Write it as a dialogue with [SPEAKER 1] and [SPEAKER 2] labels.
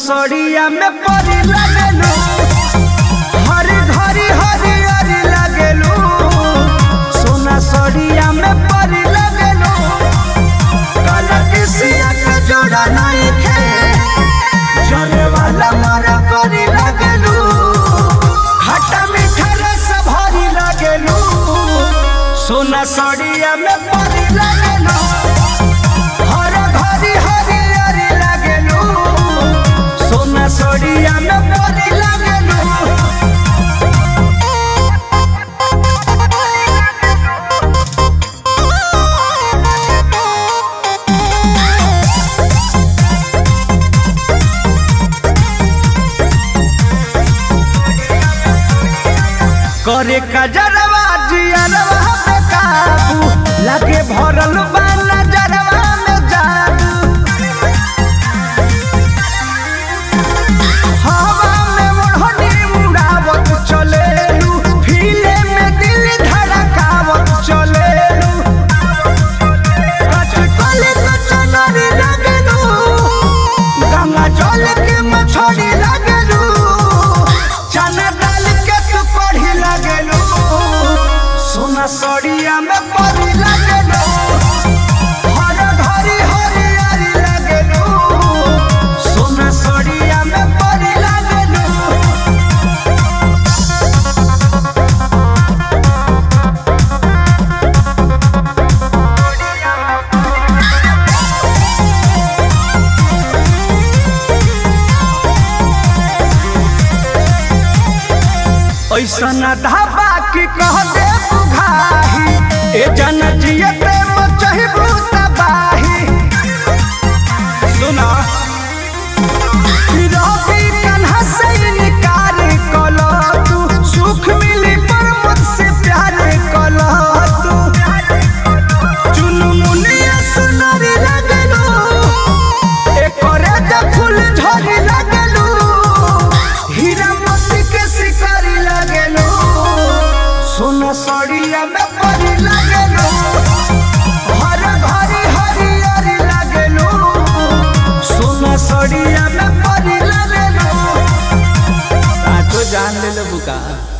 [SPEAKER 1] सड़िया में परी लगेलू हरी घरी हरी हरी लगेलू सोना सड़िया में परी लगेलू काला किसिया के जोड़ा नहीं खे जले वाला मारा करी लगेलू खट्टा मीठा रस भरी लगेलू सोना सड़िया में परी लगेलू हर घरी हरी हरी लगेलू सोना सड़िया में परी लगेलू करे कजरवा जियरवा पे काबू लगे भरल बा नजरवा में जादू हवा में ओढ़नी उड़ावत चलेलू फीले में दिल धड़कावत चलेलू कचकले कचनरी लगेलू गंगा जल के मछली लगेलू चना डाल के तू पढ़ी लगेलू सोना सड़िया में पढ़ी लगेलू हर घरी हरियारी लगेलू सोना सड़िया में पढ़ी लगेलू ऐसन ढाबा की कह दे बुघाही ए जन जियते मचहिबू तबाही सुना रवि कन्हा से इनकार कलो तू सुख मिली पर मुझसे प्यार कलो तू चुनु मुनिया सुनरी लगलो एकरे द फूल झरी लगलो हीरा मोती के शिकारी लगलो सोना सड़िया में परी लगलो हर घरी हरियरी लगलो सोना सड़िया में परी लगलो
[SPEAKER 2] साचो जान ले बुका